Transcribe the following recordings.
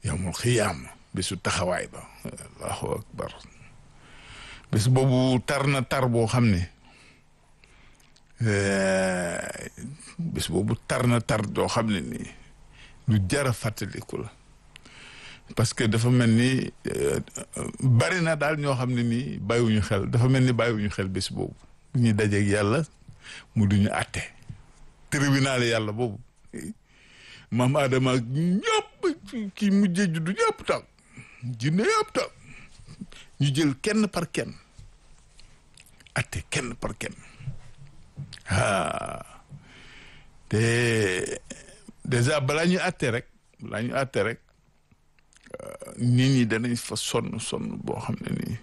yawmul xiyaam bésu taxawaay ba allahu akbar bés boobu tar na tar boo xam ne bés boobu tar na tar doo xam ne nii lu jara fàttaliku la parce que dafa mel ni bari na daal ñoo xam ne nii bàyyiwuñu xel dafa mel ni bàyyiwuñu xel bés boobu bu ñuy dajeeg yàlla mu duñu àtte tribunal yàlla boobu maam Adama ak ñëpp kii mujjee juddu ñëpp taw jinne yëpp taw ñu jël kenn par kenn àtte kenn par kenn ah te déjà balaa ñu àtte rek balaa ñu àtte rek nit ñi danañ fa sonn sonn boo xam ne nii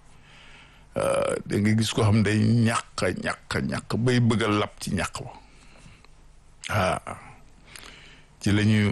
da nga gis ko xam day ñàq ñàq ñàq bay bëgg a lab ci ñàq ba ah ci la ñuy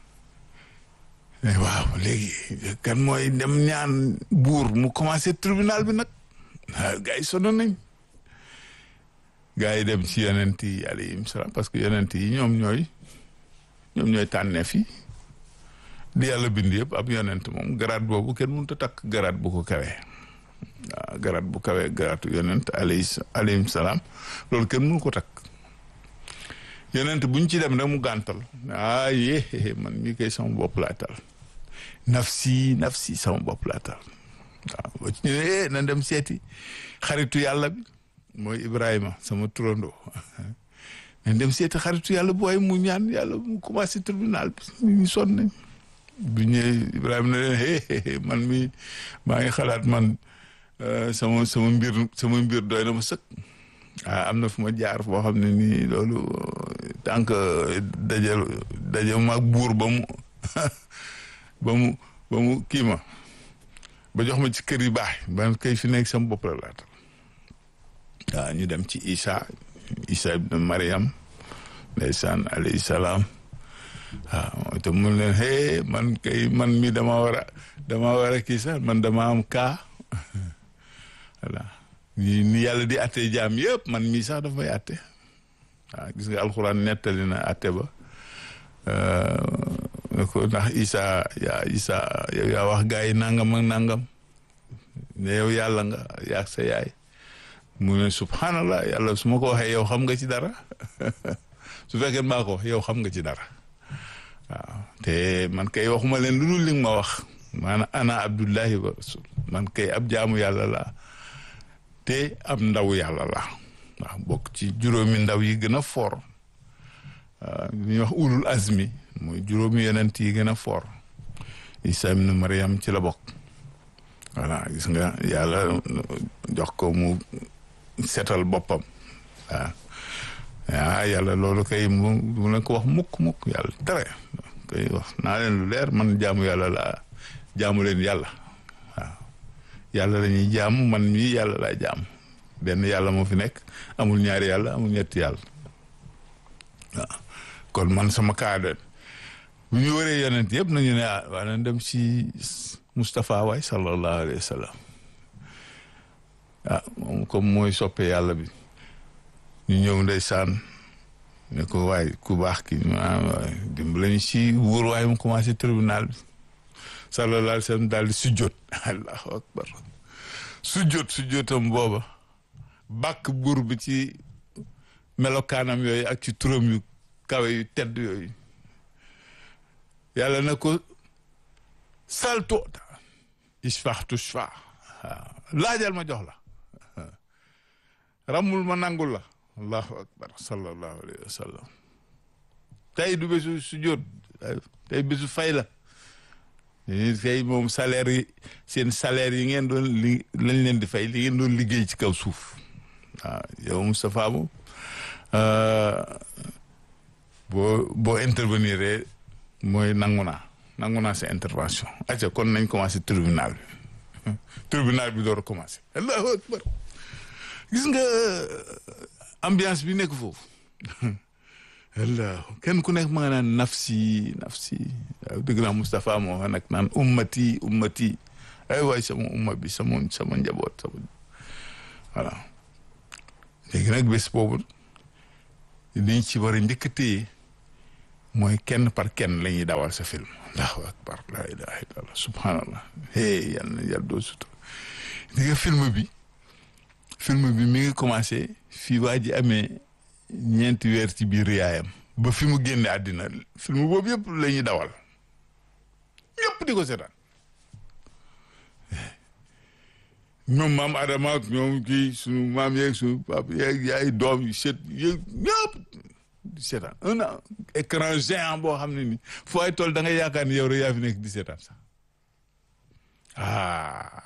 waaw léegi kan mooy dem ñaan buur mu commencé tribunal bi nag waaw gars yi sonn nañ gars yi dem ci yonent yi alayhim salaam parce que yonent yi ñoom ñooy ñoom ñooy tànneef yi di yàlla bind yëpp ab yonent moom garaat boobu kenn mënut a takk garaat bu ko kawee waaw garaat bu kawee garaatu yonent alayhi alayhim salaam loolu kenn mënu ko takk yonent bu ñu ci dem rek mu gàntal ah yee man mii koy sama bopp laa tal nafsi nafsi sama bopp laa tal waaw ba ci ñëwee na dem seeti xaritu yàlla bi mooy Ibrahima sama turandoo na dem seeti xaritu yàlla bu waaye mu ñaan yàlla mu commencé tribunal bi ñu sonn nañ bu ñëwee Ibrahima ne leen man mi maa ngi xalaat man sama sama mbir sama mbir doy na ma sëkk ah am na fu ma jaar foo xam ne nii loolu tant que daje daje maag buur ba mu ba mu ba mu kii ma ba jox ma ci kër yu baax ba kay fi nekk sama bopp la laata waaw ñu dem ci Isa Isa ibn Mariam ndeysaan alayhi salaam waaw te mun leen hey man kay man mi dama war a dama war a kii sax man dama am kaa voilà ni ni yàlla di atte jaam yëpp man mii sax daf may atte waaw gis nga alxuraan nettali na atte ba ne ko ndax Isa yaa Isa yow yaa wax gaa yi nangam ak nangam ne yow yàlla nga yaag sa yaay mu ne subhanallah yàlla su ma ko waxee yow xam nga ci dara su fekkee maa ko wax yow xam nga ci dara waaw te man kay waxuma leen lu dul li nga ma wax maanaam ana abdullahi wa rasul man kay ab jaamu yàlla laa te ab ndaw yàlla la waaw bokk ci juróomi ndaw yi gën a foor li ñuy wax ulul azmi mooy juróomi yonent yi gën a foor Isa ibn Maryam ci la bokk voilà gis nga yàlla jox ko mu setal boppam waaw ah yàlla loolu kay mu mu leen ko wax mukk mukk yàlla tere kay wax naa leen lu leer man jaamu yàlla laa jaamu leen yàlla waaw yàlla la ñuy jaamu man mii yàlla laa jaamu benn yàlla moo fi nekk amul ñaari yàlla amul ñetti yàlla waaw kon man sama kaada bu ñu waree yonent yëpp nañu ne ah waa nañ dem si Moustapha waay sallallahu alayhi wa sallam ah moom comme mooy soppe yàlla bi ñu ñëw ndeysaan ne ko waay ku baax ki dimbali ñu si wóor waaye mu commencé tribunal bi sallallahu alayhi wa sallam daal di sujjoot allahu akbar sujjoot sujjootam booba bàkk buur bi ci melokaanam yooyu ak ci turam yu kawe yu tedd yooyu yàlla na ko saltoota isfax tushfa waaw laajal ma jox la ramul ma nangul la allahu akbar sallallahu alayhi wa sallam tey du bésu sujjoot tey bésu fay la tey moom salaire yi seen salaire yi ngeen doon li lañ leen di fay li ngeen doon liggéey ci kaw suuf waaw yow Moustapha moom boo boo intervenir mooy nangu naa nangu naa sa intervention acca kon nañ commencé tribunal bi tribunal bi door a commencé allahu akbar gis nga ambiance bi nekk foofu allah kenn ku nekk ma nga naan nafsi nafsi waaw dëgg naa Moustapha moo wax nag naan ummati ummati ay waay sama umma bi sama sama njaboot sama voilà léegi nag bés boobu liñ ci war a njëkk a téye mooy kenn par kenn la ñuy dawal sa film allahu akbar la ilaha illallah subhanallah hey yàlla na yàlla doo sutur di nga film bi film bi mi ngi commencé fii waa ji amee ñeenti weer ci biir yaayam ba fi mu génne àddina film boobu yëpp la ñuy dawal ñëpp di ko seetaan ñoom maam Adama ak ñoom kii sunu maam yeeg sunu papa yeeg yaay doom yi seet yeeg ñëpp di seetaan un écran géant boo xam ne ni foo ay tool da nga yaakaar ni yow rek yaa fi nekk di seetaan sax ah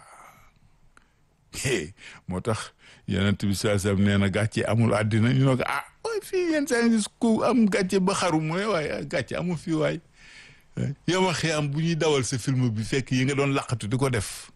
moo tax yonent bi saa sam nee na gàcce amul àddina ñu ne ko ah waaye fii yenn saa gis ku am gàcce ba xaru mu ne waaye gàcce amul fii waay yow ma xëy am bu ñuy dawal sa film bi fekk yi nga doon laqatu di ko def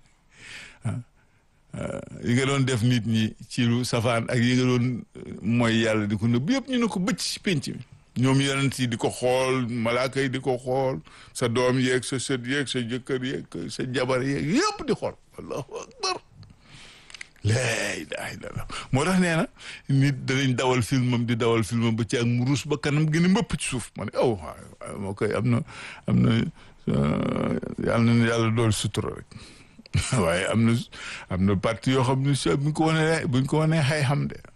yi nga doon def nit ñi ci lu safaan ak yi nga doon mooy yàlla di ko nëbb yëpp ñu ne ko bëcc ci penc mi ñoom yonent yi di ko xool malaaka yi di ko xool sa doom yeeg sa sët yeeg sa jëkkër yeeg sa jabar yeeg yëpp di xool allahu akbar laa ilaaha illallaah moo tax nee na nit danañ dawal filmam di dawal filmam ba ci ak mu ruus ba kanam gën a mbëpp ci suuf ma ne oh moo koy am na am na yàlla na yàlla dool sutura rek waaye am na am na parti yoo xam ne si buñ ko wanee buñ ko wanee xay xam de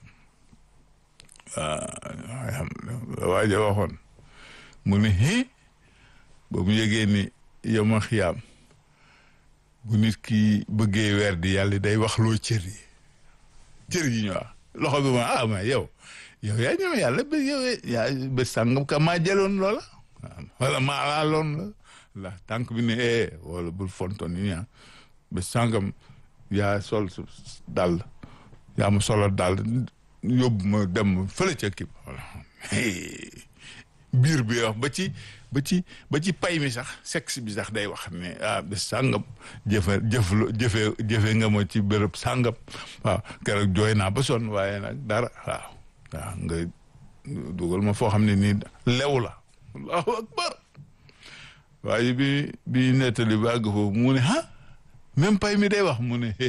waaw xay xam waaja waxoon mu ne hi ba mu yëgee ni yow ma xiyaam bu nit ki bëggee weer di yàlla day wax loo cër yi cër yi ñu wax loxo bi ma ah ma yow yow yaa ñëw yàlla ba yow yaa ba sàngam ka maa jëloon loola wala maa laaloon la la tànk bi ne eh wala bul fonton yi ñaa ba sàngam yaa sol dal yaa ma solo dal yóbbu ma dem fële ca kii voilà biir bi wax ba ci ba ci ba ci pay mi sax sexe bi sax day wax ne ah bés sàngam jëfe jëf jëfe jëfe nga ma ci béréb sàngam waaw keroog jooy naa ba sonn waaye nag dara waaw waaw nga dugal ma foo xam ne nii lew la allahu akbar waaye bi bi nettali ba àgg foofu mu ne ah même pay mi day wax mu ne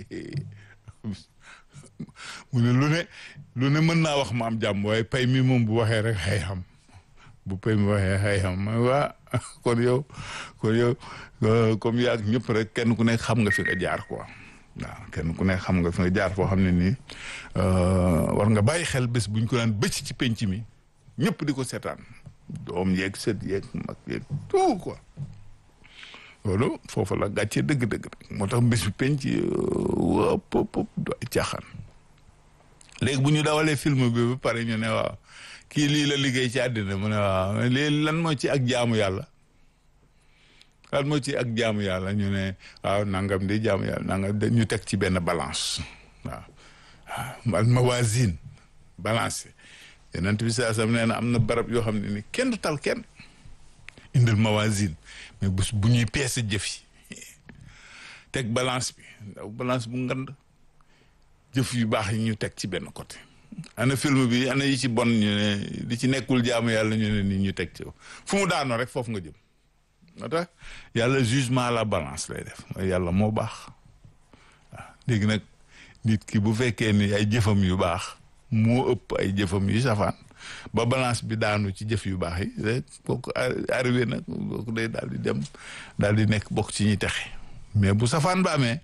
mu ne lu ne lu ne mën naa wax ma am jàmm waaye pay mi moom bu waxee rek xëy xam bu pay mi waxee xëy xam ma waa kon yow kon yow comme yaag ñëpp rek kenn ku nekk xam nga fi nga jaar quoi waaw kenn ku nekk xam nga fi nga jaar foo xam ne nii war nga bàyyi xel bés buñ ko daan bëcc ci penc mi ñëpp di ko seetaan doom yeeg sët yeeg mag yeeg tout quoi loolu foofu la gàccee dëgg-dëgg moo tax bés bi penc wëpp wëpp du ay caaxaan léegi bu ñu dawalee film bi ba pare ñu ne waaw kii lii la liggéey ci àddina mu ne waaw lii lan moo ci ak jaamu yàlla lan moo ci ak jaamu yàlla ñu ne waaw nangam di jaamu yàlla nangam ñu teg ci benn balance waaw waaw al mawazin balance yonent bi saa sam nee na am na barab yoo xam ne ni kenn du tal kenn indil mawazin mais bu bu ñuy peese jëf yi teg balance bi ndaw balance bu ngand jëf yu baax yi ñu teg ci benn côté ana film bi ana yi ci bon ñu ne di ci nekkul jaamu yàlla ñu ne ni ñu teg ci fu mu daanoo rek foofu nga jëm moo tax yàlla jugement à la balance lay def yàlla moo baax waaw léegi nag nit ki bu fekkee ni ay jëfam yu baax moo ëpp ay jëfam yu safaan ba balance bi daanu ci jëf yu baax yi rek kooku arrivé nag kooku day daal di dem daal di nekk bokk ci ñuy texe mais bu safaan ba amee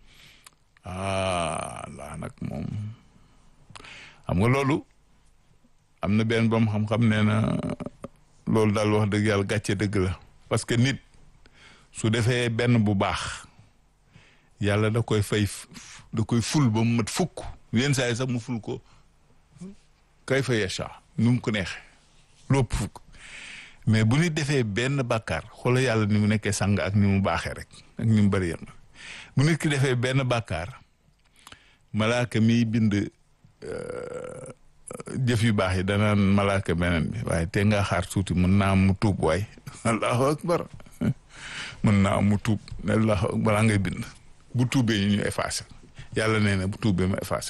ah laa nag moom xam nga loolu am na benn boom xam-xam nee na loolu daal wax dëgg yàlla gàcce dëgg la parce que nit su defee benn bu baax yàlla da koy fay da koy ful ba mu mat fukk yenn saa yi sax mu ful ko kay fa yasha nu mu ko neexee lopp fukk mais bu nit defee benn bàkkaar xoola yàlla ni mu nekkee sang ak ni mu baaxee rek ak ni mu bëri yam bu nit ki defee benn bàkkaar malaaka miy bind jëf yu baax yi danaan malaaka beneen bi waaye te nga xaar tuuti mën naa mu tuub waay allahu akbar mën naa mu tuub allahu akbar balaa ngay bind bu tuubee ñu ñu effacé yàlla nee na bu tuubee ma effacé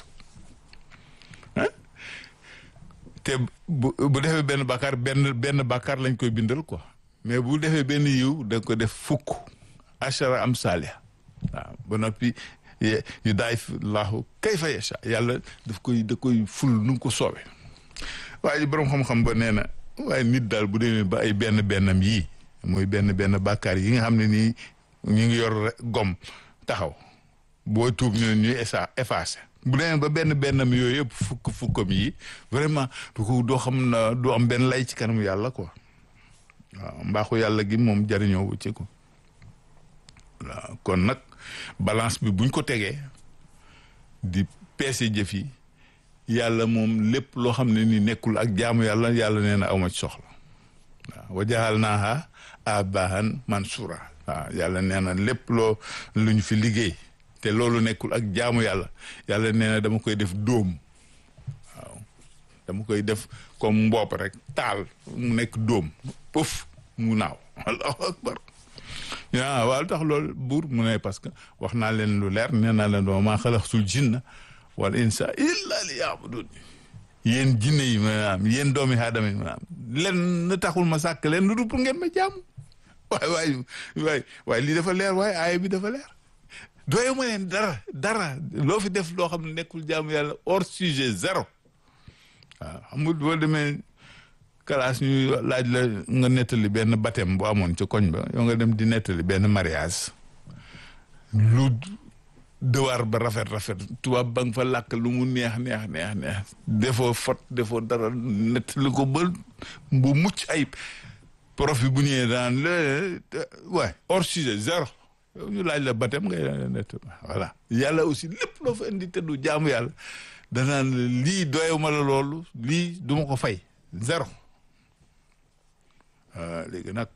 te bu bu defee benn bàkkaar benn benn bàkkaar lañ koy bindal quoi mais bu defee benn yiw da ko def fukk achara am saaliha waaw ba noppi yu daay laahu kayfa yasha yàlla daf koy da koy ful nu mu ko soobee waaye ji boroom xam-xam ba nee na waaye nit daal bu demee ba ay benn bennam yii mooy benn benn bàkkaar yi nga xam ne nii ñu ngi yor gom taxaw boo tuub ñu ne ñuy esa effacé bu demee ba benn bennam yooyu yëpp fukk fukkam yi vraiment du ko doo xam na du am benn lay ci kanamu yàlla quoi waaw mbaaxu yàlla gi moom jariñoo wu ci ko waaw kon nag balance bi buñ ko tegee di peese jëf yi yàlla moom lépp loo xam ne ni nekkul ak jaamu yàlla yàlla nee na awma ci soxla waaw wa jaxal naaha abahan mansura waaw yàlla nee na lépp loo lu ñu fi liggéey te loolu nekkul ak jaamu yàlla yàlla nee na dama koy def dóom waaw dama koy def comme mbopp rek taal mu nekk dóom pëf mu naaw allahu akbar yaa waaw tax loolu buur mu ne parce que wax naa leen lu leer nee naa leen doo maa xalaxtul jinna wal insa illa li yaabudun yéen jinne yi maanaam yéen doomi aadama yi maanaam len na taxul ma sàkk leen lu dul pour ngeen ma jaamu waay waay waay waaye lii dafa leer waaye aaya bi dafa leer doye ma leen dara dara loo fi def loo xam ne nekkul jaamu yàlla hors sujet zéro waaw xam nga boo demee classe ñu laaj la nga nettali benn baptême bu amoon ci koñ ba yow nga dem di nettali benn mariage lu dewaar ba rafet rafet tubaab ba nga fa làkk lu mu neex neex neex neex defoo fot defoo dara nettali ko ba bu mucc ayib prof bi bu ñëwee daan le waay hors sujet zéro yow ñu laaj la baptême ngay nett voilà yàlla aussi lépp loo fa indi te du jaamu yàlla danaan lii doyuma la loolu lii du ma ko fay zéro léegi nag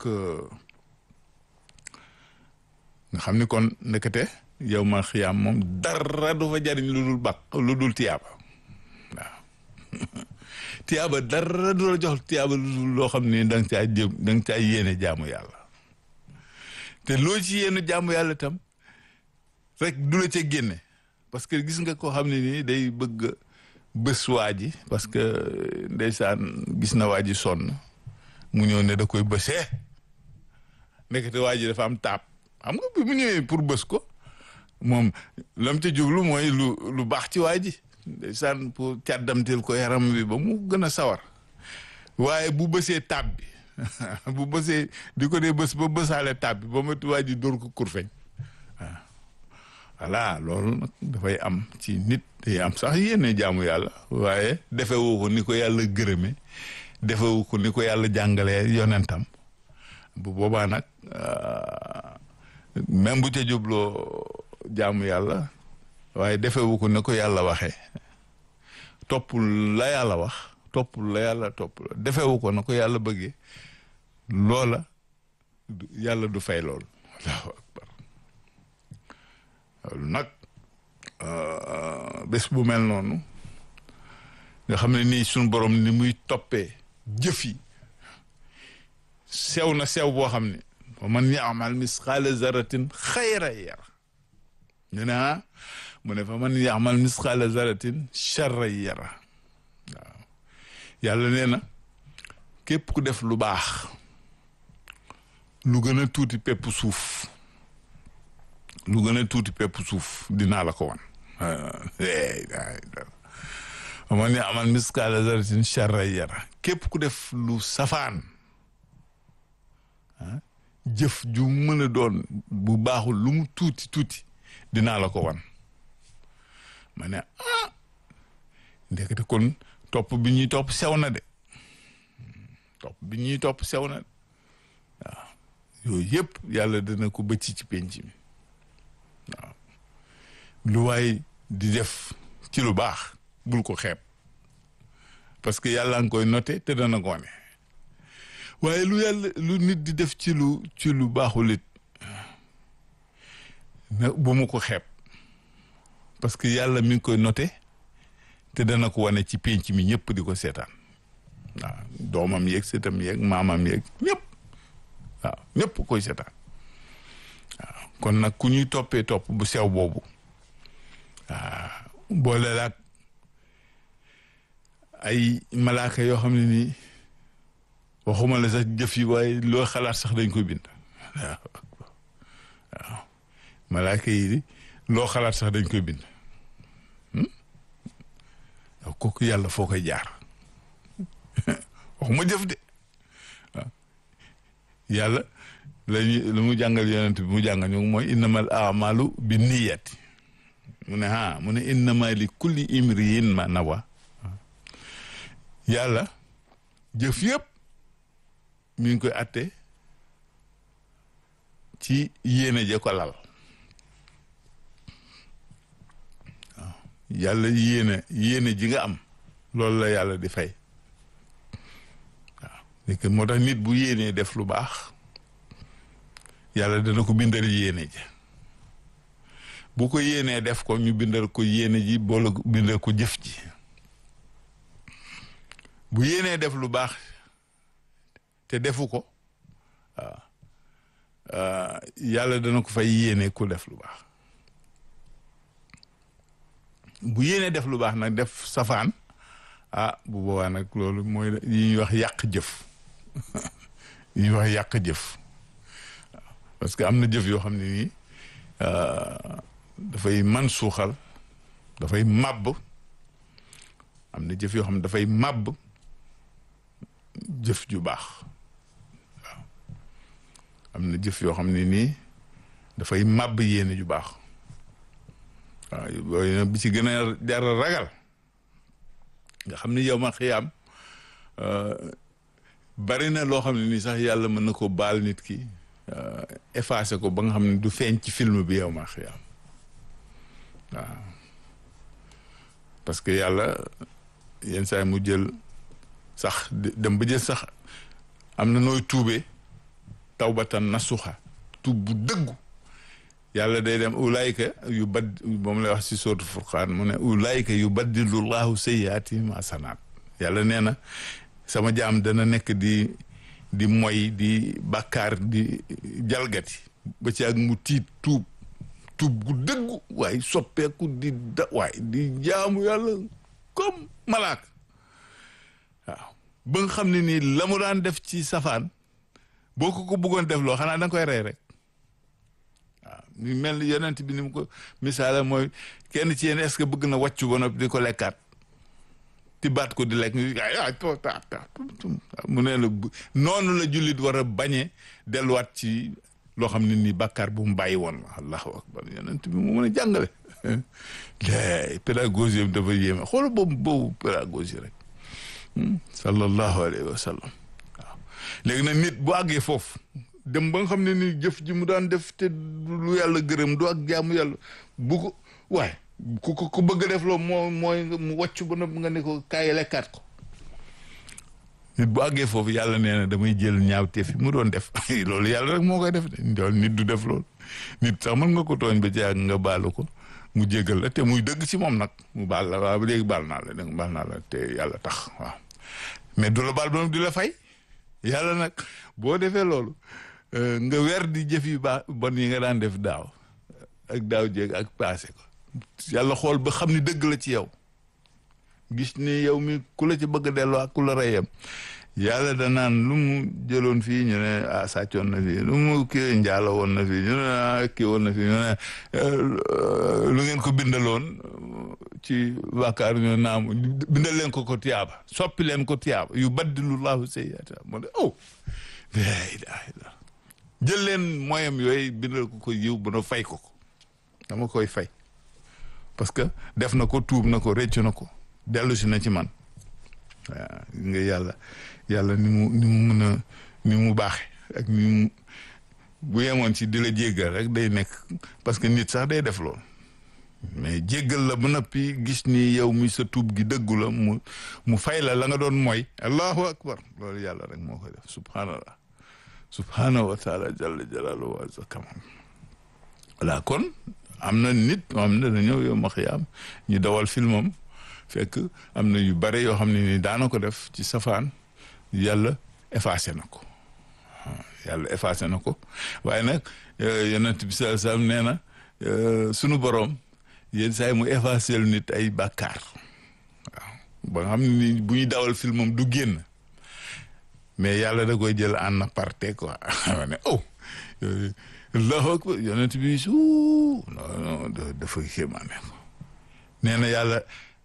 nga xam ni kon ndekete yow ma xiyaam moom dara du fa jariñ lu dul bàq lu dul tiyaaba waaw tiyaaba dara du la jox tiyaaba lu dul loo xam ne da nga caa jëm da nga caa yéene jaamu yàlla te loo ci yéene jaamu yàlla tam rek du la ca génne parce que gis nga koo xam ne nii day bëgg bés waa ji parce que ndeysaan gis na waa ji sonn mu ñëw ne da koy bësee ndekete waa ji dafa am taab xam nga bi mu ñëwee pour bës ko moom lam ca jublu mooy lu lu baax ci waa ji ndeysaan pour càddamteel ko yaram bi ba mu gën a sawar waaye bu bësee taab bi bu bësee di ko dee bës ba bësaale taab bi ba mati waa ji dóor ko kurfeñ waaw voilà loolu nag dafay am ci nit day am sax yéene jaamu yàlla waaye defewu ko ni ko yàlla gërëme defewu ko ni ko yàlla jàngalee yonentam bu boobaa nag même bu ca jubloo jaamu yàlla waaye defewu ko ni ko yàlla waxee toppul la yàlla wax toppul la yàlla topp la defewu ko na ko yàlla bëggee loola yàlla du fay lool allahu akbar loolu nag bés bu mel noonu nga xam ne nii suñu borom ni muy toppee jëf yi sew na sew boo xam ne wa man yaamal misqaala zaratin xayra yara ñu ne ah mu ne fa man yaamal misqaala zaratin charra yara waaw yàlla nee na képp ku def lu baax lu gën a tuuti pepp suuf lu gën a tuuti pepp suuf dinaa la ko wan wa man yaamal misqaala zaratin charra yara képp ku def lu safaan jëf ju mën a doon bu baaxul lu mu tuuti tuuti dinaa la ko wan ma ne ah ndekete kon topp bi ñuy topp sew na de topp bi ñuy topp sew na de waaw yooyu yëpp yàlla dana ko bëcc ci penc mi waaw lu waay di def ci lu baax bul ko xeeb parce que yàlla nga koy noté te dana ko wane waaye lu yàlla lu nit di def ci lu ci lu baaxul it na bu mu ko xeeb parce que yàlla mi ngi koy noté te dana ko wane ci penc mi ñëpp di ko seetaan waaw doomam yeeg seetam yeeg maamam yeeg ñëpp waaw ñëpp koy seetaan waaw kon nag ku ñuy toppee topp bu sew boobu waaw boole laak ay malaaka yoo xam ne nii waxuma la sax jëf yi waaye loo xalaat sax dañ koy bind waaw waaw malaaka yi loo xalaat sax dañ koy bind yow kooku yàlla foo koy jaar waxuma jëf de yàlla lañu lu mu jàngal yonent bi mu jàngal ñu mooy innamal amalu bi niyati mu ne ah mu ne innama li kulli imriin ma nawa yàlla jëf yëpp mi ngi koy atte ci yéene je ko lal waaw yàlla yéene yéene ji nga am loolu la yàlla di fay waaw moo tax nit bu yéenee def lu baax yàlla dana ko bindal yéene ji bu ko yéenee def ko ñu bindal ko yéene ji boole bindal ko jëf ji bu yéenee def lu baax te defu ko waaw yàlla dana ko fay yéene ku def lu baax bu yéenee def lu baax nag def safaan ah bu boobaa nag loolu mooy yi ñuy wax yàq jëf yi ñuy wax yàq jëf parce que am na jëf yoo xam ne nii dafay man suuxal dafay màbb am na jëf yoo xam ne dafay màbb jëf ju baax waaw am na jëf yoo xam ne nii dafay màbb yéene ju baax waaw yooyu bi ci gën a jar a ragal nga xam ne yow ma xiyaam bari na loo xam ne nii sax yàlla mën na ko baal nit ki effacé ko ba nga xam ne du feeñ ci film bi yow ma xiyaam waaw parce que yàlla yenn saa mu jël sax dem ba jël sax am na nooy tuubee tawbatan nasuxa tuub bu dëggu yàlla day dem ulaayka yu bad moom lay wax si sootu furqaan mu ne ulaayka yu baddilu llahu sayyaatihim hasanaat yàlla nee na sama jaam dana nekk di di moy di bàkkaar di jalgati ba ci ak mu tiit tuub tuub gu dëggu waaye soppeeku di da waaye di jaamu yàlla comme malaak waaw ba nga xam ne nii la mu daan def ci safaan boo ko ko bëggoon def loo xanaa da nga koy rey rek waaw ñu mel ni yonent bi ni mu ko misaala mooy kenn ci yéen est-ce que bëgg na wàccu ba noppi di ko lekkaat ti baat ko di lekk ay to ta ta mu ne la noonu la jullit war a bañee delluwaat ci loo xam ne nii bàkkaar bu mu bàyyi woon la allahu akbar yonent bi mu mën a jàngale lay pédagogie bi dafa yéeme xool boobu boobu pédagogie rek sallallahu alayhi wa sallam waaw léegi nag nit bu àggee foofu dem ba nga xam ne ni jëf ji mu daan def te lu yàlla gërëm du ak jaamu yàlla bu ko waaye ku ko ku bëgg a def loo moo mooy mu wàcc ba nga ne ko kaay lekkaat ko nit bu àggee foofu yàlla nee na damay jël ñaawteef yi mu doon def loolu yàlla rek moo koy def de nit du def loolu nit sax mën nga ko tooñ ba ci ak nga baalu ko mu jégal la te muy dëgg ci moom nag mu baal la waaw ba léegi baal naa la dégg baal naa la te yàlla tax waaw mais du la baal ba du la fay yàlla nag boo defee loolu nga weer di jëf yu baax bon yi nga daan def daaw ak daaw jéeg ak passé ko yàlla xool ba xam ni dëgg la ci yow gis ni yow mi ku la ci bëgg a delloo ak ku la reyam yàlla danaan lu mu jëloon fii ñu ne ah sàccoon na fii lu mu kii njaalo woon na fii ñu ne ah kii woon na fii ñu ne lu ngeen ko bindaloon ci bàkkaar ñu naam bindal leen ko ko tiyaaba soppi leen ko tiyaaba yu baddilu laahu sayyi'aat moo de oh la ilaha illa jël leen moyam yooyu bindal ko ko yiw bu na fay ko ko dama koy fay parce que def na ko tuub na ko réccu na ko dellu si na ci man waaw nga yàlla yàlla ni mu ni mu mën a ni mu baaxe ak ni mu bu yemoon ci di la jéggal rek day nekk parce que nit sax day def loolu mais jéggal la ba noppi gis ni yow mi sa tuub gi dëggu la mu mu fay la la nga doon mooy allahu akbar loolu yàlla rek moo koy def subhanallah subhanahu wa taala jalla jalaaluhu wa azza kamal voilà kon am na nit moo xam ne dana ñëw yow ma xiyaam ñu dawal filmam fekk am na yu bare yoo xam ne ni daana ko def ci safaan yàlla effacé na ko yàlla effacé na ko waaye nag yonent bi sallallahu alayhi wasallam nee na sunu boroom yenn saa yi mu effacé lu nit ay bàkkaar waaw ba nga xam ne ni bu ñu dawal filmam du génn mais yàlla da koy jël en aparté quoi ne oh allahu akbar yonent bi su non non dafa kéemaane ko nee na yàlla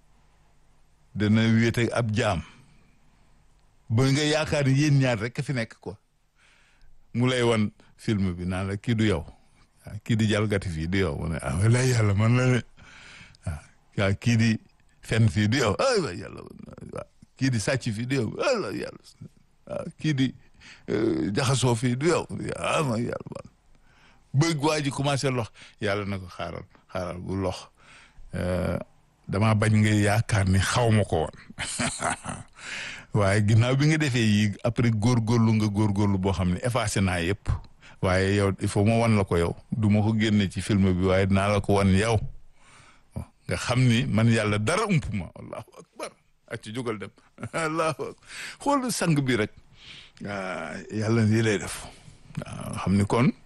dana wéete ab jaam ba nga yaakaar ni yéen ñaar rek fi nekk quoi mu lay wan film bi naan la kii du yow waaw kii di jalgati fii du yow mu ne ah walaay yàlla man la ne waaw kii di fen fii du yow ay waay yàlla waaw kii di sàcc fii du yow ala yàlla waaw kii di jaxasoo fii du yow ah ma yàlla bëgg waa ji commencé lox yàlla na ko xaaral xaaral bu lox damaa bañ nga yaakaar ni xaw ma ko woon waaye ginnaaw bi nga defee yi après góorgóorlu nga góorgóorlu boo xam ne effacé naa yëpp waaye yow il faut ma wan la ko yow du ma ko génne ci film bi waaye dinaa la ko wan yow nga xam ni man yàlla dara ump ma allahu akbar ak ci jógal dem allahu akbar xool sang bi rek yàlla lii lay def waaw xam ni kon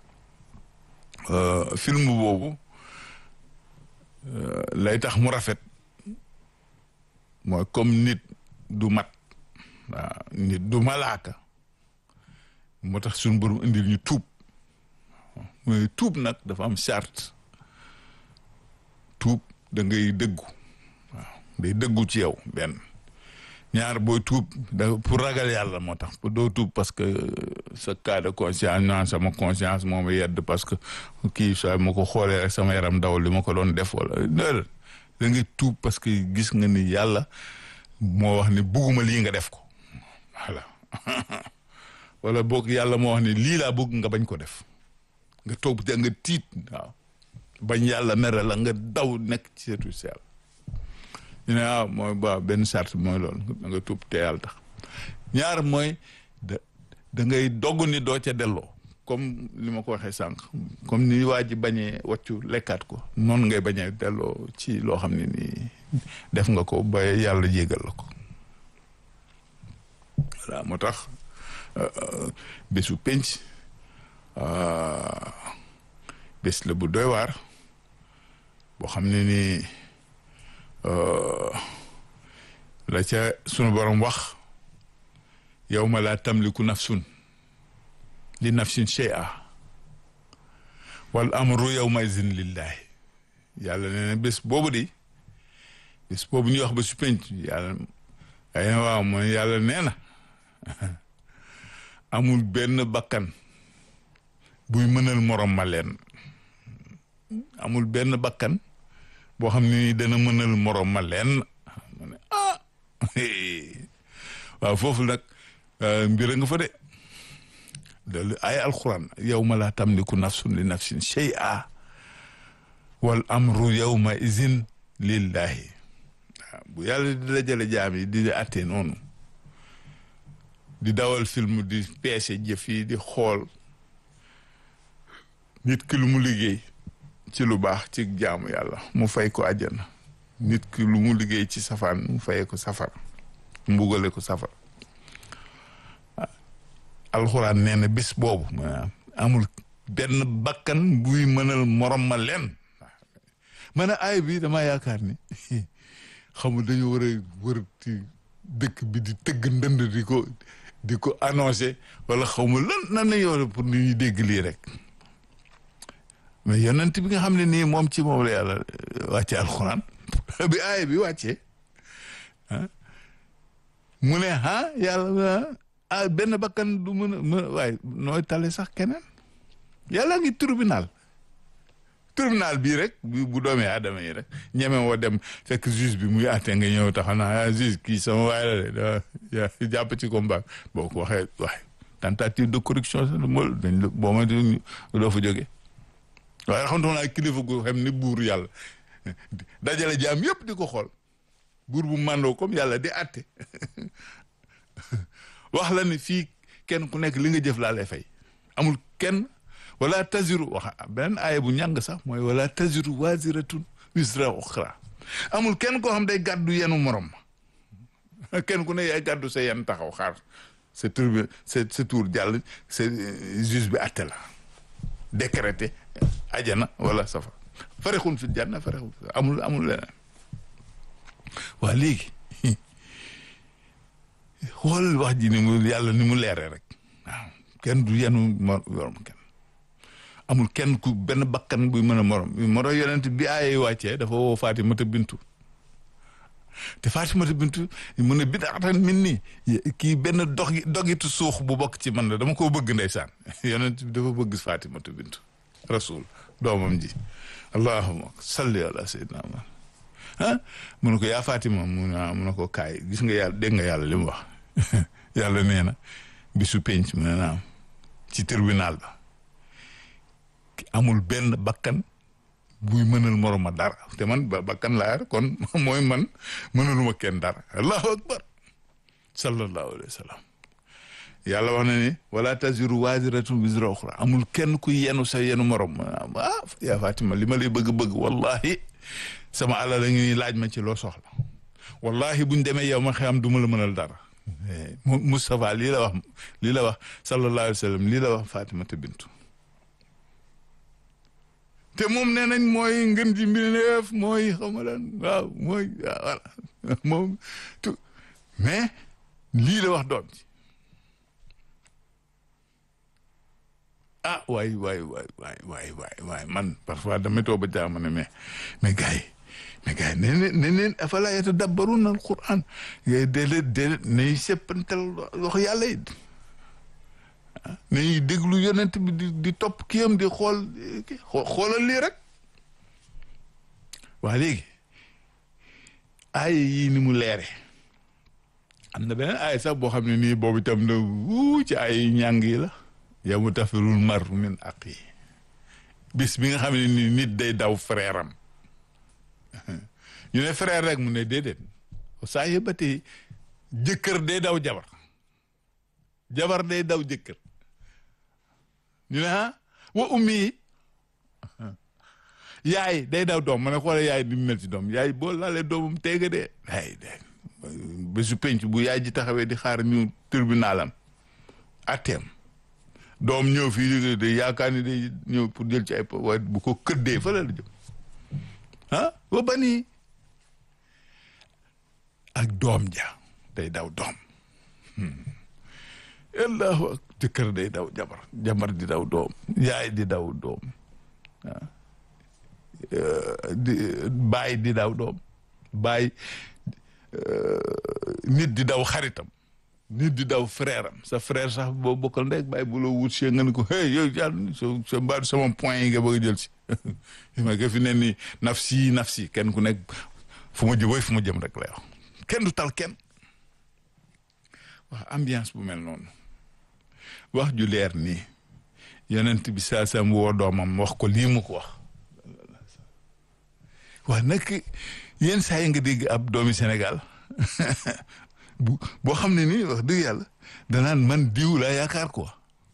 film boobu lay tax mu rafet mooy comme nit du mat waaw nit du malaaka moo tax suñu borom indil ñu tuub mooy tuub nag dafa am charte tuub da ngay dëggu waaw day dëggu ci yow benn ñaar booy tuub da pour ragal yàlla moo tax doo tuub parce que sa cas de conscience naan sama conscience moo ma yedd parce que kii saa ma ko xoolee rek sama yaram daw li ma ko doon def wala da ngay tuub parce que gis nga ni yàlla moo wax ni bugguma lii nga def ko voilà wala boog yàlla moo wax ni lii laa bëgg nga bañ ko def nga toog te nga tiit waaw bañ yàlla mere la nga daw nekk ci seetu si yàlla ñu ne waaw mooy ba benn charte mooy loolu da nga tuub te yàlla tax ñaar mooy da da ngay dogg ni doo ca delloo comme li ma ko waxee sànq comme ni waa ji bañee wàccu lekkaat ko noonu ngay bañee delloo ci loo xam ne nii def nga ko ba yàlla jégal la ko voilà moo tax bésu penc bés la bu doy waar boo xam ne nii la ca sunu borom wax yawma laa tamliku nafsun li nafsin shay'a wal amru yawma izin lillahi yàlla nee na bés boobu di bés boobu ñuy wax ba su penc yàlla ay waaw mooy yàlla nee na amul benn bakkan buy mënal morom ma leen amul benn bakkan boo xam ne dana mënal morom ma leen ma ne ah waaw foofu nag mbir nga fa de loolu ay alquran yawma laa tamliku nafsun li nafsin shay'a wal amru yawma izin lillahi waaw bu yàlla di dajale jaam yi di atte noonu di dawal film di peese jëf yi di xool nit ki lu mu liggéey ci lu baax ci jaamu yàlla mu fay ko àjjana nit ki lu mu liggéey ci safaan mu fayee ko safar mbugale ko safar alxuraan nee na bés boobu maanaam amul benn bakkan buy mënal morom ma leen man a aay bi dama yaakaar ni xamul dañu war a wër ci dëkk bi di tëgg ndënd di ko di ko annoncé wala xawma lan nan nañu war pour nit ñi dégg lii rek mais yonent bi nga xam ne nii moom ci moom la yàlla wàcce alxuraan bi aaya bi wàccee mu ne ah yàlla ah benn bakkan du mën a mën waaye nooy tale sax keneen yàlla ngi tribunal tribunal bii rek bu doomee aadama yi rek ñeme woo dem fekk juge bi muy àtte nga ñëw taxaw naa ah juge kii sama waay la de jàpp ci combat boo ko waxee waaye tentative de corruption sax mo dañ la boo ma doo fa jógee waaye xamantuma naa kilifa gu xam ni buur yàlla dajale jaam yëpp di ko xool buur bu màndoo comme yàlla di àtte wax la ni fii kenn ku nekk li nga jëf laa lay fay amul kenn wala taziru wax beneen aaya bu ñàng sax mooy wala taziru waziratun wisra uxra amul kenn koo xam day gàddu yenu morom kenn ku ne yaay gàddu sa yen taxaw xaar sa tur bi sa sa tour jàll sa juge bi àtte la décrété ajana wala safa farexun fi janna farexun fi amul amul leneen waa léegi xool wax ji ni mu yàlla ni mu leeree rek waaw kenn du yenu morom kenn amul kenn ku benn bakkan buy mën a morom moro yonent bi ay wàccee dafa woo Fatimata bintu te Fatimata bintu mu ne bidaatan min nii kii benn dog dogitu suux bu bokk ci man la dama koo bëgg ndeysaan yonent bi dafa bëgg Fatimata bintu rasul doomam ji allahumma salli ala sayyidina Muhammad ah mu ne ko yaa Fatima mu ne mu ne ko kaay gis nga yàlla dégg nga yàlla li mu wax yàlla nee na bisu penc mu ne naam ci tribunal ba amul benn bakkan buy mënal moroma dara te man ba bakkan laa yar kon mooy man mënaluma kenn dara allahu akbar sallallahu alayhi wa sallam yàlla wax na ni wala taziru waziratun wizra ukhra amul kenn kuy yenu sa yenu morom ah yaa Fatima li ma lay bëgg-bëgg wallahi sama alal la ngi laaj ma ci loo soxla wallahi buñ demee yow ma xam du ma la mënal dara Moustapha lii la wax lii la wax sallallahu alayhi wa sallam lii la wax Fatimata bintu te moom nee nañ mooy ngën ji mbindeef mooy xam nga lan waaw mooy voilà moom tout mais lii la wax doom ji ah waay waay waay waay waay waay waay man parfois damay toog ba jaama ne mais mais gars yi mais gars yi ne ne ne neen afala yatadabbaruna alquran ngay déedéet déedéet nañu seppantal wax yàlla yi nañuy déglu yonent bi di di topp kiyam di xool xoolal lii rek waa léegi aaya yii ni mu leere am na beneen aaya sax boo xam ne nii boobu itam na wuu ci ay ñàng yi la yow mu tafirul mar min aq yi bis bi nga xam ne ni nit day daw frère am ñu ne frère rek mu ne déedéet saa yëbbatee jëkkër day daw jabar jabar day daw jëkkër ñu ne ah wa ummi yi yaay day daw doom ma ne xoole yaay ni mu mel ci doom yaay boo laalee doomam teega dee ay de bésu penc bu yaay ji taxawee di xaar ñu tribunalam atteem doom ñëw fii de yaakaar ni day ñëw pour jël ci ay waaye bu ko këddee fa la la jëm ah wa bani ak doom ja day daw doom allahu ak jëkkër day daw jabar jabar di daw doom yaay di daw doom ah di baay di daw doom baay nit di daw xaritam nit di daw frère am sa frère sax boo bokkal ndek baay bu la wut see nga ne ko hey yow yàlla so sa mbaadu sama point yi nga bëgg a jël si ma nga fi ne ni nafsi nafsi kenn ku nekk fu ma jëm fu ma jëm rek lay wax kenn du tal kenn wax ambiance bu mel noonu wax ju leer nii yonent bi saa sam woo doomam wax ko lii mu ko wax waa nag yenn saa yi nga dégg ab doomi Sénégal bu boo xam ne nii wax dëgg yàlla danaan man diw laa yaakaar quoi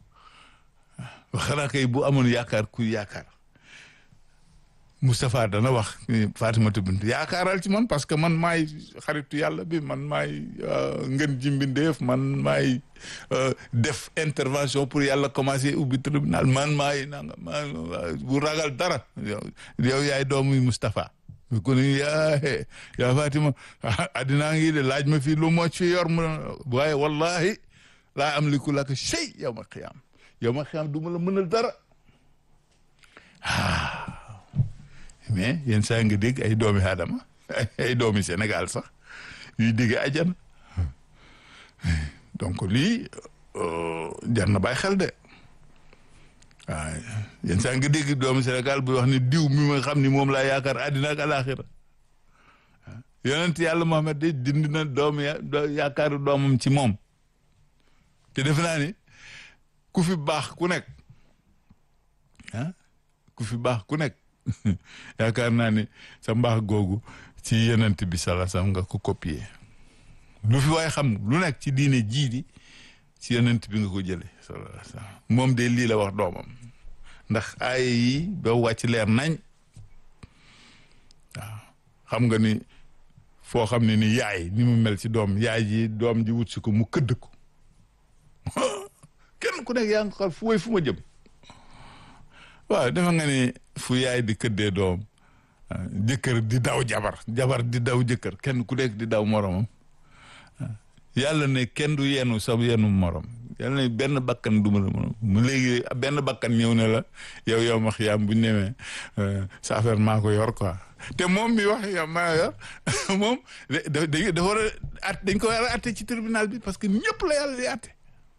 xanaa kay bu amoon yaakaar ku yaakaar Moustapha dana wax Fatimata bint yaakaaral ci man parce que man maay xaritu yàlla bi man maay ngën ji mbindeef man maay def intervention pour yàlla commencer ubbi tribunal man maay nanga ma bu ragal dara yow yaay doomu Moustapha mi ko ni yaa yaa Fatima addinaa ngi de laaj ma fii lu moo ci yor mu waaye wallahi laa am liku laka shay yow ma xiyaam yow ma xiyaam du ma la mënal dara mais yenn saa nga dégg ay doomi aadama ay doomi Sénégal sax yuy dégg ajana donc lii jar na bàyyi xel de waaw yenn saa nga dégg doomi Sénégal buy wax ni diw mi ma xam ni moom laa yaakaar àddina ak alaxira yonent yàlla Muhammad de dindi na doomu yaakaaru doomam ci moom te defe naa ni ku fi baax ku nekk ah ku fi baax ku nekk yaakaar naa ni sa mbaax googu ci yenent bi sala sam nga ko copier lu fi waaye xam lu nekk ci diine jii di ci yenent bi nga ko jële sala sam moom de lii la wax doomam ndax aaya yi ba wàcc leer nañ waaw xam nga ni foo xam ne ni yaay ni mu mel ci doom yaay ji doom ji wut si ko mu këdd ko kenn ku nekk yaa ngi xool fu way fu ma jëm waaw dafa nga ni fu yaay di këddee doom jëkkër di daw jabar jabar di daw jëkkër kenn ku nekk di daw moromam yàlla ne kenn du yenu sa yenu morom yàlla ne benn bakkan du ma la morom mu léegi benn bakkan ñëw ne la yow yow ma xiyaam bu ñu nemee sa affaire maa ko yor quoi te moom mi wax ya maa yor moom da da dafa war a at dañ ko war a atte ci tribunal bi parce que ñëpp la yàlla di atte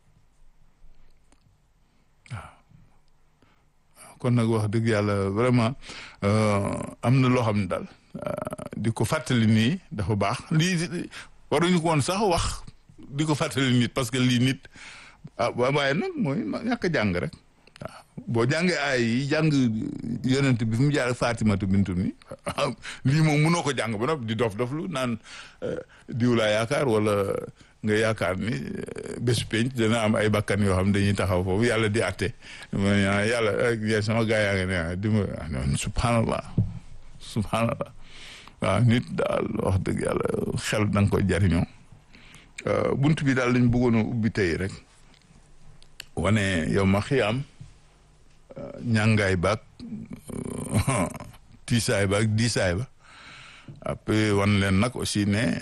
waaw kon nag wax dëgg yàlla vraiment am na loo xam ne daal di ko fàttali nii dafa baax lii waruñu ko woon sax wax di ko fàttali nit parce que lii nit ah waaye nag mooy ñàkk a jàng rek waaw boo jàngee ay yi jàng yonent bi fi mu jaar Fatimatu bintu mi lii moom mënoo ko jàng ba noppi di dof doflu naan diw laa yaakaar wala nga yaakaar ni bésu penc dana am ay bakkan yoo xam dañuy taxaw foofu yàlla di atte ma yàlla sama gaa yaa ngi ne di ma subhanallah subhanallah waaw nit daal wax dëgg yàlla xel da nga koy jariñoo bunt bi daal lañ bëggoon a ubbi tey rek wane yow ma xiyaam ñàngaay baag tiisaay baag diisaay ba après wan leen nag aussi ne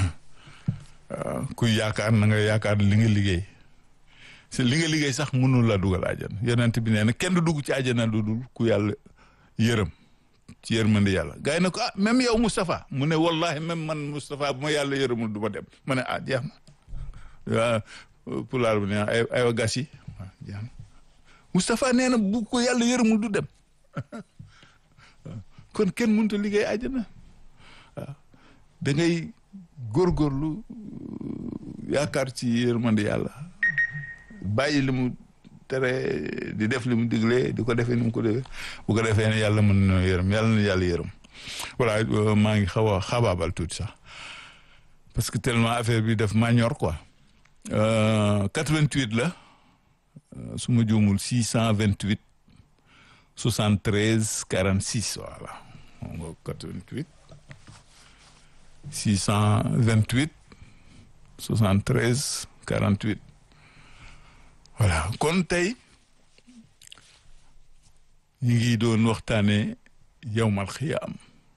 kuy yaakaar na nga yaakaar li nga liggéey si li nga liggéey sax mënul la dugal àjjana yonent bi nee na kenn du dugg ci àjjana lu dul ku yàlla yërëm ci yërmande yàlla gars yi ne ko ah même yow Moustapha mu ne wallahi même man Moustapha bu ma yàlla yërëmul du ma dem ma ne ah jeex na waaw pulaar bi ne ay aywa gas yi waaw jeex na Moustapha nee na bu ko yàlla yërëmul du dem kon kenn mënut a liggéey àjjana waaw da ngay góorgóorlu yaakaar ci yërmande yàlla bàyyi li mu tere di def li mu digle di ko defee ni mu ko defee bu ko defee ne yàlla mën na yërëm yàlla na yàlla yërëm voilà maa ngi xaw a xabaabal tuuti sax parce que tellement affaire bi def maa ñor quoi 88 la su ma juumul 628 73 46 voilà moom nga 88 628 73 48 voilà kon tey ñu ngi doon waxtaane yawmal xiyaam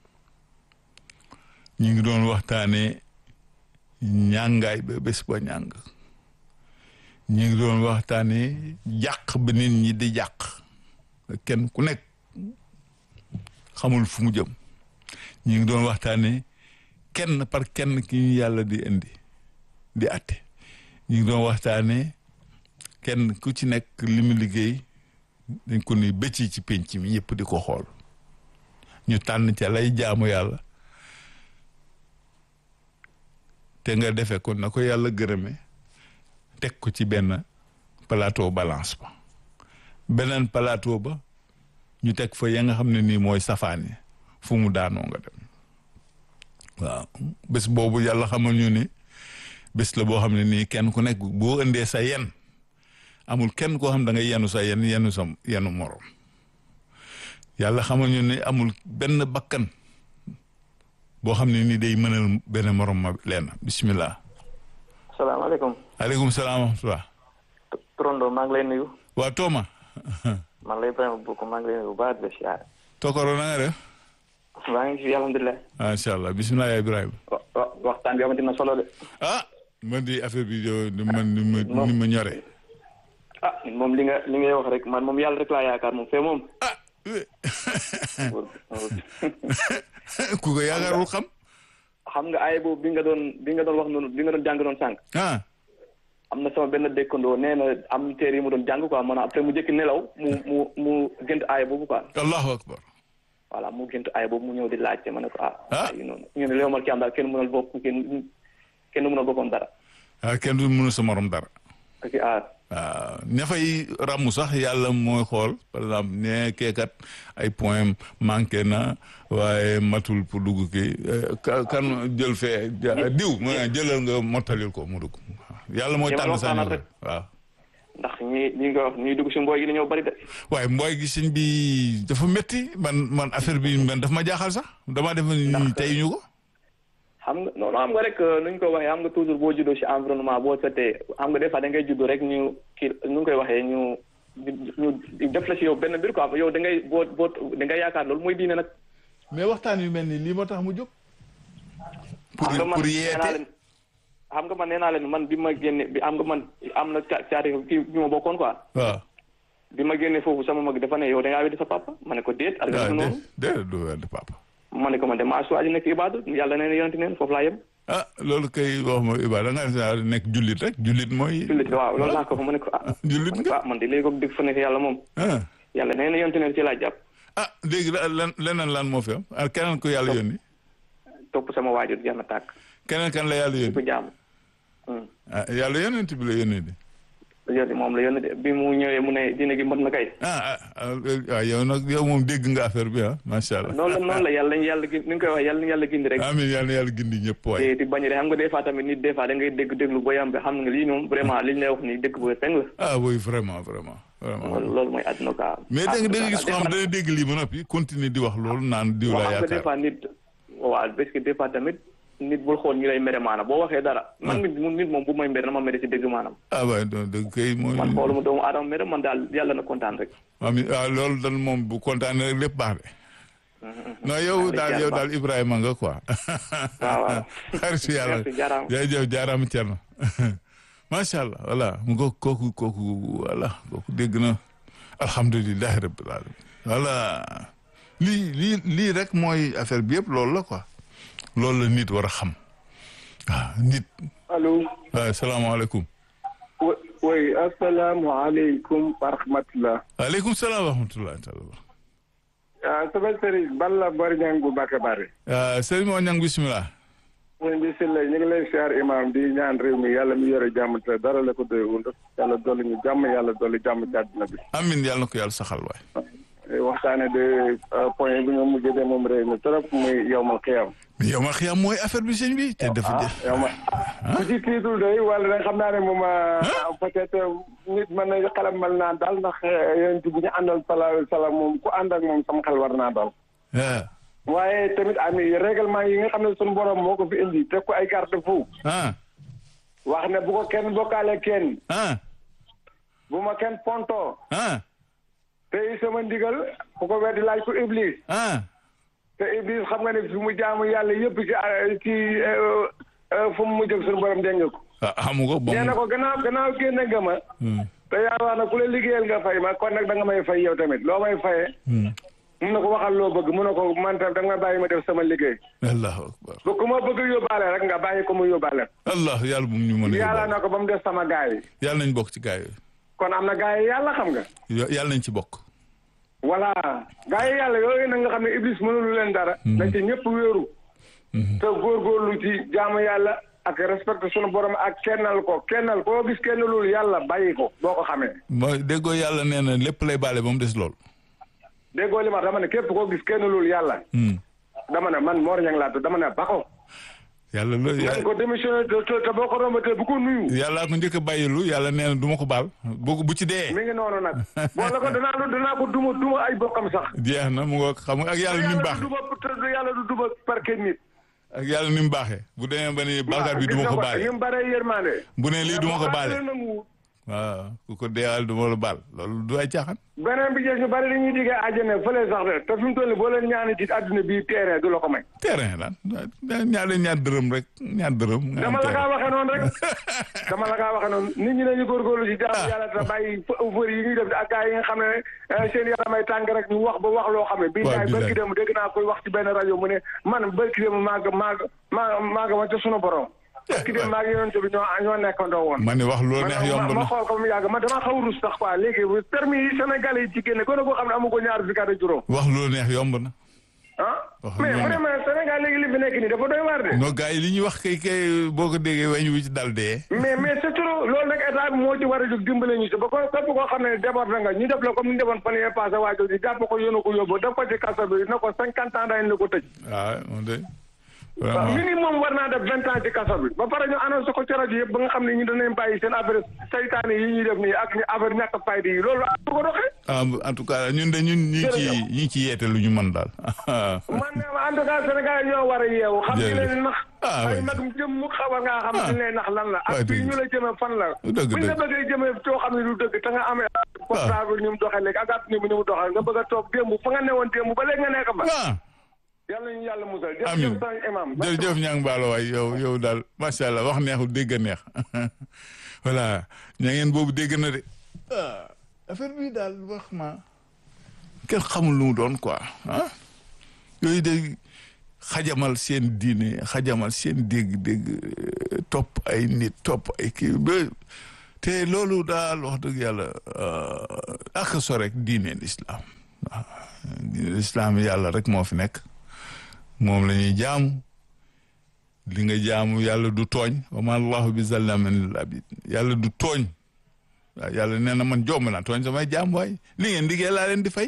ñu ngi doon waxtaane ñàngaay ba bés ba ñàng ñu ngi doon waxtaane jàq ba nit ñi di jàq kenn ku nekk xamul fu mu jëm ñu ngi doon waxtaane kenn par kenn ki ñu yàlla di indi di atte ñu ngi doon waxtaane kenn ku ci nekk li mu liggéey dañ ko ni bëcc ci penc mi ñëpp di ko xool ñu tànn ca lay jaamu yàlla te nga defe ko na ko yàlla gërëme teg ko ci benn plateau balance ba beneen plateau ba ñu teg fa ya nga xam ne nii mooy safaani fu mu daanoo nga dem waaw bés boobu yàlla xamal ñu ni bés la boo xam ne nii kenn ku nekk boo indee sa yen amul kenn koo xam da ngay yenu sa yen yenu sa yenu morom yàlla xamal ñu ne amul benn bakkan boo xam ne nii day mënal benn morom ma leen bismillah salaamaaleykum. aleykum salaam wa rahmatulah. Trondo maa ngi lay nuyu. waa Tooma. maa ngi lay Ibrahima Boukou maa ngi lay nuyu bu baax de siyaare. Tokoro na nga def. maa ngi fi alhamdulilah. macha allah bisimilah yaa Ibrahima. wa wa waxtaan bi amati na solo de. ah man di affaire bi yow man ni ma ni ma ñore. ah moom li nga li ngay wax rek man moom yàlla rek laa yaakaar moom fee moom. ah. ku ko yaakaarul xam. xam nga ay boobu bi nga doon bi nga doon wax noonu bi nga doon jàng doon sànq. ah. am na sama benn dëkkandoo nee na am téere yi mu doon jàng quoi maanaam après mu jëkk nelaw mu mu mu gënt aay boobu quoi. allahu akbar. voilà mu gënt aay boobu mu ñëw di laajte ma ne ko ah. ah yu noonu ñu ne léew mal ki am daal kenn mënal bopp kenn kenn mënal boppam dara. ah kenn du mënu sa morom dara. parce que ah. waaw ña fay ràmm sax yàlla mooy xool par exemple ne keekat ay point manqué na waaye matul pour dugg kii kan jël fee diw mu jëlal nga mottalil ko mu dugg yàlla mooy tànn sa rek waaw ndax ñi ñi nga wax ñuy dugg si mbooy gi dañoo bari de waaye mbooy gi sëñ bi dafa métti man man affaire bi man daf ma jaaxal sax dama def ni tey ñu ko xam nga noonu xam nga rek nu ñu ko waxee xam nga toujours boo juddoo si environnement boo setee xam nga des fois da ngay judd rek ñu kii nu ñu koy waxee ñu ñu def la si yow benn mbir quoi yow da ngay boo boo da ngay yaakaar loolu mooy diine nag. mais waxtaan yu mel ni lii moo tax mu jóg. pour xam nga man pour nee naa yeete leen xam nga man nee naa leen man bi ma génne bi am nga man am na ca caati kii bi ma bokkoon quoi. waaw. bi ma génne foofu sama mag dafa ne yow da ngaa weddi sa papa ma ne ko déet. ak waaw noonu déedéet déedéet du wedd papa. ma ne ko man de maa choisi nekk ibaadu yàlla nee na yonent neen foofu laa yem ah loolu kay wax ma Iba da nga nekk jullit rek jullit mooy. jullit waaw loolu laa ko fa ma ne ko ah jullit nga ah man de léegi ko dégg fa nekk yàlla moom ah yàlla nee na yonent neen ci laa jàpp ah léegi lan leneen lan moo fi am ah keneen ko yàlla yónni topp sama waajur jeex na tàkk keneen kan la yàlla di ko yónni jaam ah yàlla yónent bi la yónni de yonent moom la yonent de bi mu ñëwee mu ne diine gi mot na kay ah ah ah yow nag yow moom dégg nga affaire bi ah macha allah. noonu la noonu la yàlla ñu yàlla gi ni nga koy wax yàlla ñu yàlla gindi rek amiin yàlla na yàlla gindi ñëpp waay. te di bañ de xam nga des fois tamit nit des fois da ngay dégg déglu boo yam bi xam nga lii moom vraiment li ñu lay wax nii dëgg bu feng la ah oui vraiment vraiment vraiment. loolu loolu mooy àdduna quoi mais dégg nga gis ko xam dana dégg lii ba noppi continuer di wax loolu naan diw waaw la xam nga des yaakaar. fois nit waaw parce que des fois tamit nit bul xool ñu lay mere maanaam boo waxee dara man nit mu nit moom bu may mere na ma mere si dégg maanaam ah waay donc dëgg kay mooy. man xooluma doomu aadama mere man daal yàlla na kontaan rek amiin waaw loolu daal moom bu kontaanee rek lépp baax de. non yow Amiin, daal yow daal Ibrahima nga quoi. waaw waaw xaritu yàlla merci jaaraama jërëjëf jaaraama Thierno macha allah voilà mu ko kooku kooku voilà kooku dégg na alhamdulilahi rabbil alamin voilà lii lii lii rek mooy affaire bi yëpp loolu la quoi loolu la nit war a xam waaw nit allo waaw salaamaaleykum wa- oui asalaamaaleykum wa rahmatulah. waaleykum salaam wa rahmatullahi taala ah sama sëriñ Balla Bari Ñang bu Mbàkke Bari. ah sëriñ moo ñang bismillah ñun bi si la ñu ngi lay siyaar imam di ñaan réew mi yàlla mi yore jàmm te dara la ko doyul yàlla dolli ñu jàmm yàlla dolli jàmm ci àddina bi. amin yàlla na ko yàlla saxal waay waxtaane de point bi nga mujjee de moom réew mi trop muy yow ma xiyam. mais yow ma xiyam mooy affaire bi sëñ bi te dafa ah def yow ma ku ci tiitul day wala da nga xam naa ne moom peut-être nit mën na xelam mel naa daal ndax yéen ci bu ñu àndal salaahu alayhi wa salaam moom ku ànd ak moom sama xel war naa daal. ah waaye tamit ami règlement yi nga xam ne suñu borom moo ko fi indi teg ko ay garde-fou ah wax ne bu ko kenn bokkaale kenn ah bu ma kenn ponto ah te sama ndigal ku ko weddi laaj ko iblis ah te iblis xam nga ne fi mu jaamu yàlla yëpp ci ci fu mu mujj ak suñu borom dégg nga ko ah xamu ko bon nee na ko gannaaw gannaaw génne nga ma te yaa wax na ku la liggéeyal nga fay ma kon nag da nga may fay yow tamit loo may fayee mun na ko waxal loo bëgg mun na ko man tam da nga bàyyi ma def sama liggéey allahu akbar bu ku ma bëgg yóbbaale rek nga bàyyi ko mu yóbbaale allah yàlla bu mu ñu mën a yàlla yóbbaale na ko ba mu def sama gaay yi yàlla nañ bokk ci gaay kon am na gaay yi yàlla xam nga yooyu yàlla nañ ci bokk voilà gaay yi yàlla yooyu nag nga xam ne iblis mënulu leen dara na ci ñëpp wéeru te góorgóorlu ci jaamu yàlla ak respecté sunu borom ak kennal ko kennal koo gis kennalul yàlla bàyyi ko boo ko xamee mooy déggoo yàlla nee na lépp lay baale ba mu des lool déggoo li ma dama ne képp koo gis kennalul yàlla dama ne man Mor Niang laa tudd dama ne ba ko yàlla la nañ ko démissionné te te te boo ko rombatee bu ko nuyu yàllaa ko njëkk a bàyyilu yàlla nee na du ma ko baal bu bu ci dee mi ngi noonu nag boo la ko danaa lu danaa ko duma duma ay bokkam sax jeex na mu nga xam nga ak yàlla ni mu yàlla baaxee du duma te yàlla du duma parquet nit ak yàlla ni mu baaxee bu demee ba ni bàkkaar bi du ma ko baale ni mu baree yërmande bu ne lii du ma ko baale Yàlla nangu. waaw ku ko deewal du ma la baal loolu du ay caaxaan beneen bi jeex ñu bari li ñuy diggee àjjana fële sax de te fi mu toll nii boo leen ñaani ci àdduna bii terrain du la ko may terrain daan ñaar leen ñaar dërëm rek ñaar dërëm nga am dama la kaa terrain. waxee noonu rek dama la kaa waxee noonu nit ñi nañu góorgóorlu ci jaamu yàlla te bàyyi fër yi ñuy def ak gars yi nga xam ne eh, seen yaramay tàng rek ñu wax ba wax loo xam ne bii Waaw, daay billaay. bërki dem dégg naa koy wax ci benn rajo mu ne man bërki dem maag maag maa maaga ma ca sunu borom bërki dem maag yonente bi ñoo ñoo nekkandoo woon ma ne wax lu la neex ma yomb ma na xool ko mu yàgg man dama xaw rus sax quoi léegi permis yi Sénégal yi ci génne gën a koo xam ne amu ko ñaar fukki at ak juróom wax lu la neex yomb na ah Wax mais lu la neex. vraiment Sénégal léegi li fi nekk nii dafa doy waar de non gars yi li ñuy wax kay kay boo ko déggee weñ wu ci dal dee mais mais c'est trop loolu nag état bi moo ci war a jóg dimbale ñu si ba ko képp koo xam ne déborde nga ñu def la comme ni ñu defoon fan yee passé waajur di jàpp ko yónnu ko yóbbu def ko ci kaso bi na ko cinquante ans dañ la ko tëj waaw moom de waaw vraiment minimum war naa def vingt ans ci kaso bi ba pare ñu annoncé ko ci rajo yëpp ba nga xam ne ñu danañ bàyyi seen affaire saytaane yi ñuy def nii ak ñu affaire ñàkk fayda yi loolu bu ko doxee ah en tout cas ñun de ñun ñi ngi ci ñi ngi ci yeete lu ñu mën daal man ne en tout cas Sénégal ñoo war a yeewu xam ñu leen nax Ah, ay oui. mag jëm mu xabar ngaa xam Ah. ñu leen nax lan la Ouais, ak fii dëgg. ñu la jëme fan la Dëgg, buñ la dëgg. bëggee jëme coo xam ne du dëgg te nga amee portable ni mu doxee léegi ak àdduna bi ni mu doxee nga bëgg a toog démb fa nga newoon démb ba léegi nga nekk fa ah yàlla ñu yàlla musal Amiin. jërëjëf sang imam jërëjëf ñaa ngi baalo waay yow yow daal macha allah wax neexul dégg a neex voilà ña ngeen boobu dégg na de ah affaire bi daal wax ma kenn xamul lu mu doon quoi ah yooyu de xajamal seen diine xajamal seen dégg-dégg topp ay nit topp ay kii ba te loolu daal wax dëgg yàlla ak so rek diine l'islam waaw diine l'islam yàlla rek moo fi nekk moom la ñuy jaamu li nga jaamu yàlla du tooñ wa ma allahu bi zallamin lil abid yàlla du tooñ waaw yàlla nee na man jomb naa tooñ samay jaam waay li ngeen liggéey laa leen di fay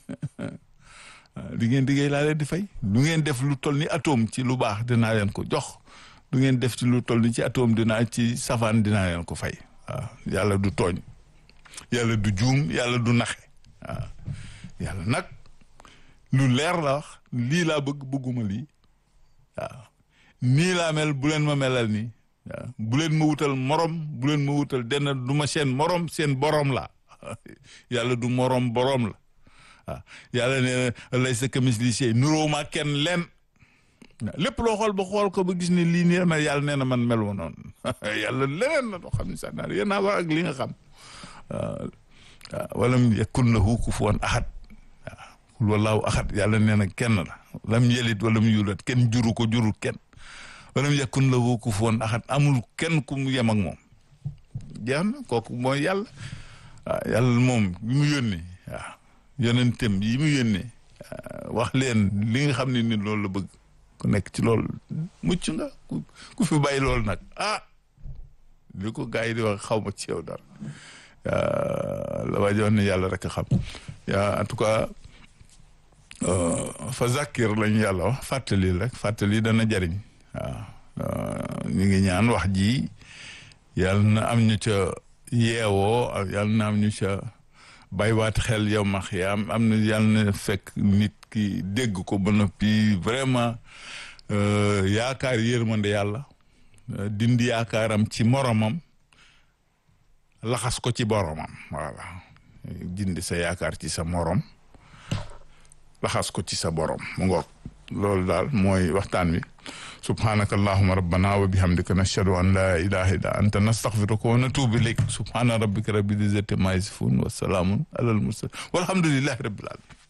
li ngeen liggéey laa leen di fay du ngeen def lu toll ni atome ci lu baax dinaa leen ko jox du ngeen def ci lu toll ni ci atome dinaa ci safaan dinaa leen ko fay waaw yàlla du tooñ yàlla du juum yàlla du naxe waaw yàlla nag lu leer la wax lii laa bëgg bëgguma lii waaw nii laa mel bu leen ma melal nii waaw bu leen ma wutal morom bu leen ma wutal denn du ma seen morom seen borom la yàlla du morom borom la waaw yàlla ne lay sa kamisli sey nuróo ma kenn leen lépp loo xool ba xool ko ba gis ne lii nii mel yàlla nee na man mel wa noonu yàlla leneen la doo xam ne sax naa yéen naa wax ak li nga xam waaw walam yakun lahu kufuwan ahad waaw kul wallaahu ahad yàlla nee na kenn la lam yelit walam yulat kenn juru ko juru kenn walam yakun lahu kufuwan ahad amul kenn ku mu yem ak moom jeex na kooku mooy yàlla waaw yàlla moom bi mu yónnee waaw yonentam yi mu yónnee wax leen li nga xam ne ni loolu la bëgg ku nekk ci loolu mucc nga ku fi bàyyi loolu nag ah li ko gars yi di wax xaw ma ci yow dara la waa joon ne yàlla rek a xam yaa en tout cas fa zakir lañu yàlla wax fàttali rek fàttali dana jariñ waaw ñu ngi ñaan wax ji yàlla na am ñu ca yeewoo yàlla na am ñu ca baywaat xel yow ma xiyaam am na yàlla na fekk nit ki dégg ko ba noppi vraiment yaakaar yërmande yàlla dindi yaakaaram ci moromam laxas ko ci boromam voilà dindi sa yaakaar ci sa morom laxas ko ci sa borom mu ngoog loolu daal mooy waxtaan wi subhanaka allahuma rabbana wa bihamdika nashhadu an la ilaha illa anta nastaghfiruka wa natubu ilayk subhana rabbika rabbil izzati ma yasifun wa salamun alal mursalin walhamdulillahi rabbil alamin